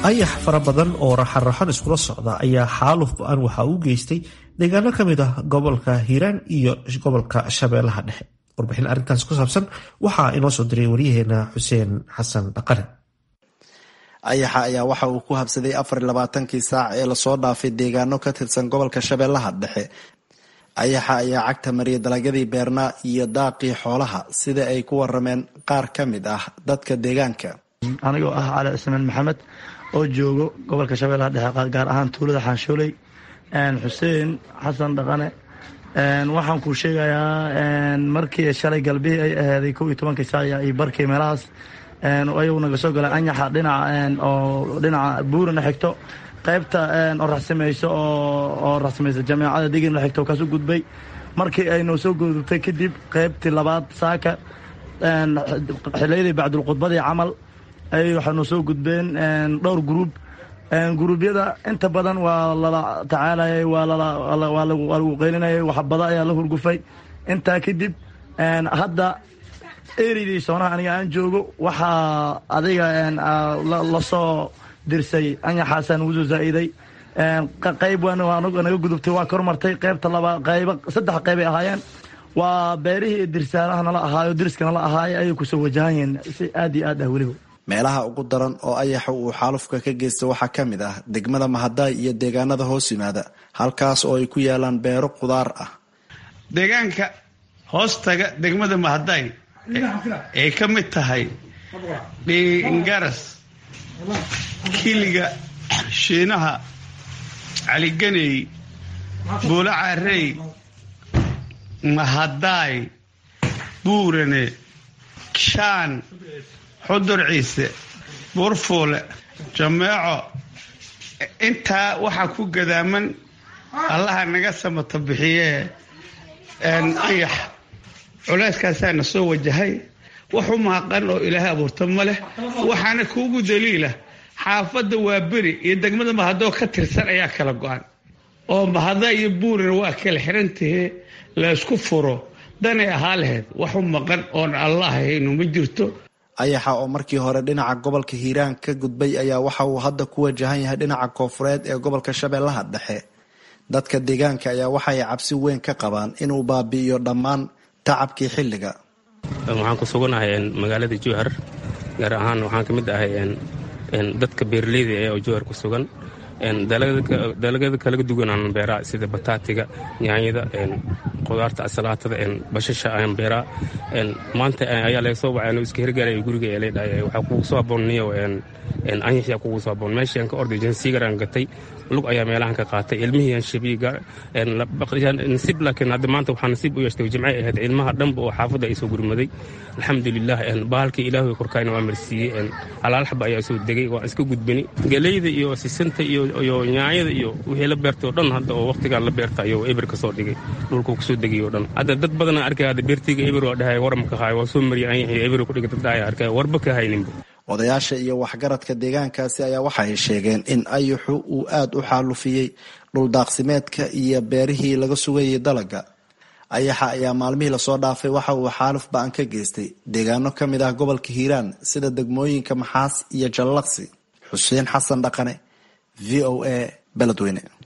ayax fara badan oo raxan-raxan iskula socda ayaa xaaluf ba-an waxa uu geystay deegaano ka mid ah gobolka hiiraan iyo gobolka shabeellaha dhexe warbixin arrintaas ku saabsan waxaa inoo soo diray waryaheena xuseen xasan dhaqane ayaxa ayaa waxa uu ku habsaday afar iyo labaatankii saac ee lasoo dhaafay deegaano ka tirsan gobolka shabeellaha dhexe ayaxa ayaa cagta mariyay dalagyadii beernaa iyo daaqii xoolaha sida ay ku warameen qaar ka mid ah dadka deegaanka anigoo ah cali cismaan maxamed oo joogo gobolka shabeellaha dhexe gaar ahaan tuulada xaanshooley xuseen xasan dhaqane waxaan kuu sheegayaa markii shalay galbihii ay ahaaday kow iyo tobankii saac iyo barkii meelahaas ayuu naga soo galay anyaxa dhinaca oo dhinaca buurana xigto qaybta oo raxsamayso oo raxsamaysa jameecada digin la xigto kaasu gudbay markii ay noo soo gudubtay kadib qaybtii labaad saaka xiliyadii bacdulkhudbadii camal ay waxay noo soo gudbeen dhowr gruub guruubyada inta badan waa lala tacaalayay waa lagu qeylinayay waxbada ayaa la hurgufay intaa kadib hadda eridii soonaha aniga aan joogo waxaa adiga lasoo dirsay anyaxaasaan ugu soo zaa'iday qayb naga gudubtay waa kormartay qaybta laba qayb saddex qaybay ahaayeen waa beerihii dirsaaraha nala ahaayo diriska nala ahaayo ayay kusoo wajahan yihiin si aad iyo aad ah weliba meelaha ugu daran oo ayaxa uu xaalufka ka geysta waxaa ka mid ah degmada mahadaay iyo deegaanada hoos yimaada halkaas oo ay ku yaalaan beero qudaar ah deegaanka hoostaga degmada mahadaay ay ka mid tahay dhingaras kiliga shiinaha caliganey buulo caarey mahadaay buurane shaan xudur ciise buurfuule jameeco intaa waxaa ku gadaaman allaha naga samata bixiyee ayax culeyskaasaana soo wajahay wax u mahaqan oo ilaahay abuurta ma leh waxaana kuugu daliila xaafadda waa beri iyo degmada mahadoo ka tirsan ayaa kala go-an oo mahada iyo buurina waa kala xirantahee la ysku furo danay ahaa lahayd wax u maqan oon allah haynu ma jirto ayaxa oo markii hore dhinaca gobolka hiiraan ka gudbay ayaa waxa uu hadda ku wajahan yahay dhinaca koofureed ee gobolka shabeellaha dhexe dadka deegaanka ayaa waxay cabsi weyn ka qabaan inuu baabi'iyo dhammaan tacabkii xilliga waxaan ku suganahay magaalada jowhar gaar ahaan waxaan ka mid ahay dadka beeraleyda ee jowhar ku sugan dalagyada kalaga duwanaan beeraa sida bataatiga yaanyada qudaarta asalaatada bashasha aan beeraa maanta ayaa laga soo wacay iska hirgaaraya guriga ee leedhahay waxaa kugu soo aboonniyo anyaxyaa kugu soo aboon meeshaan ka orday jansiigaraan gatay lug ayaa meelahan ka qaatay ilmihii shabiiga nasiib laakiin hadda maanta waxaa nasiib u yeeshtay jimcay ahayd ilmaha dhanba oo xaafadda ay soo gurmaday alxamdulilah bahalkii ilaahay korkaayna waa marsiiyey halaalxaba ayaa soo degay waa iska gudbani galeyda iyo sisanta iyo nyaanyada iyo wixii la beertay oo dhan hadda oo waqtigaan la beerta ayuu eber ka soo dhigay dhulkuu kasoo degay oo dhan hadda dad badan arkay hadda beertayga eber waa dhahay waramka haay waa soo mariyay anyaxii eber ku dhigay dad dhahay arkay warba ka hayninba odayaasha iyo waxgaradka deegaankaasi ayaa waxay sheegeen in ayaxu uu aada u xaalufiyey dhuldaaqsimeedka iyo beerihii laga sugayay dalaga ayaxa ayaa maalmihii lasoo dhaafay waxa uu xaaluf ba-an ka geystay deegaano ka mid ah gobolka hiiraan sida degmooyinka maxaas iyo jallaqsi xuseen xasan dhaqane v o a beledweyne